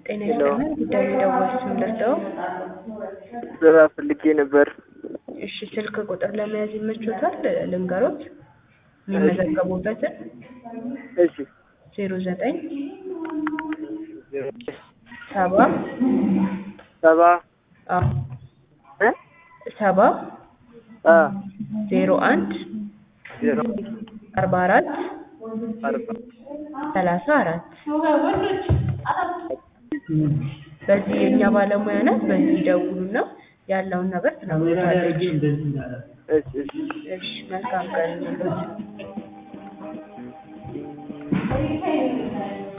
ጤና ይስጥልን ጉዳዩ የደወሉት ምንድነው? ስራ ፈልጌ ነበር። እሺ ስልክ ቁጥር ለመያዝ ይመቾታል? ልንገሮት የሚመዘገቡበትን እሺ ዜሮ ዘጠኝ ሰባ ሰባ አዎ እ ሰባ አ ዜሮ አንድ ዜሮ አርባ አራት አርባ ሰላሳ አራት በዚህ የእኛ ባለሙያ ናት። በዚህ ይደውሉና ያለውን ነገር ትነግሮታለች። እሺ እሺ እሺ መልካም ቀን ይሁንልዎት።